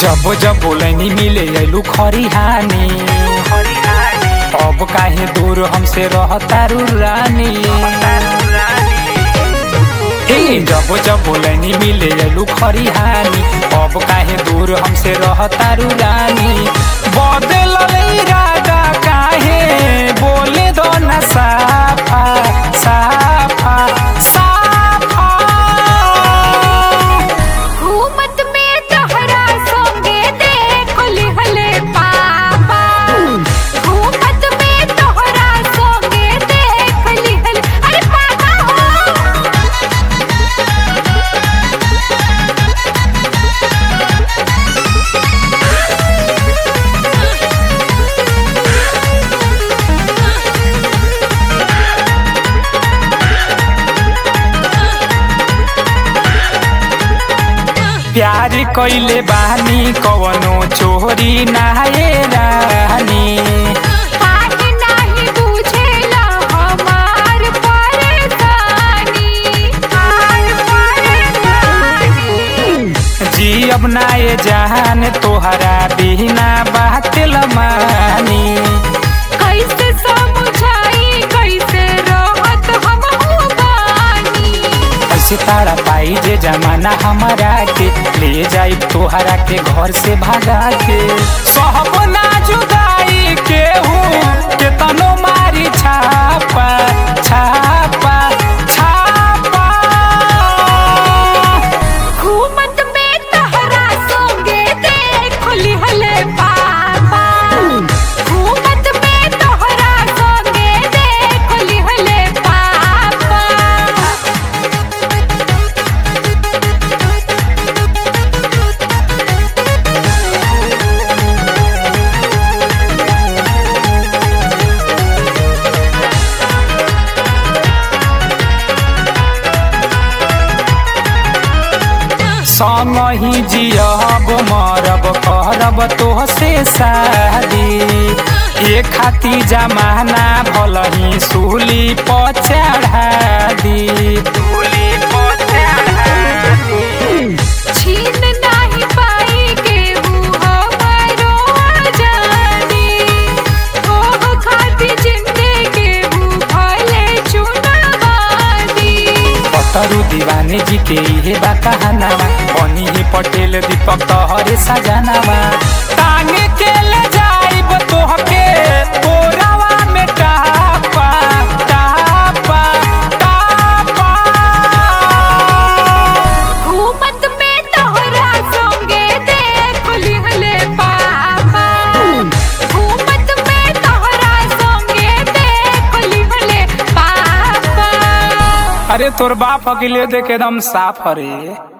जब जब बोलनी मिले अइलू खरिहानी अब काहे दूर हमसे रहतारू रानी हे जब जब बोलनी मिले अइलू खरिहानी अब काहे दूर हमसे रहतारू रानी बदल इरादा काहे बोले दो ना साफा साफा साफा घूमत में तोहरा संगे देख लिहले पापा घूमत में तोहरा संगे देख लिहले अरे पापा हो प्यार कइले बानी कवनो चोरी नाहे रानी काहे नाही बुझेला हमार परेशानी हमार परेशानी जी अब नाए जहान तोहरा बिना बात लमानी कैसे समझाई कैसे रहत हम हो बानी ऐसे तारा पाई जे जमाना हमारा के ले जाई तोहरा के घर से भागा के सहब ना जुदाई के हूँ के तनो मारी छापा छापा छापा घूमत में तहरा संगे देख लिहले पापा घूमत में तोहरा संगे देख लिहले पापा संग ही जियब मरब करब तोहसे शादी ये खाती जमाना भल ही सूली पचढ़ा दी सूली पचढ़ा दी छीन नाही पाई केहू हमारो आजादी ओह खाती जिंदे केहू भले चुनावादी पतरु दीवाने जी के इहे बा कहानावा बनी ही पटेल दीपक तोहरे सजनावा टांगे के ले जाइब तोहके तोरावा में टापा टापा टापा घूमत में तोहरा संगे देख लिहले पापा घूमत में तोहरा संगे देख लिहले पापा अरे तोर बाप अकेले देख एकदम साफ हरे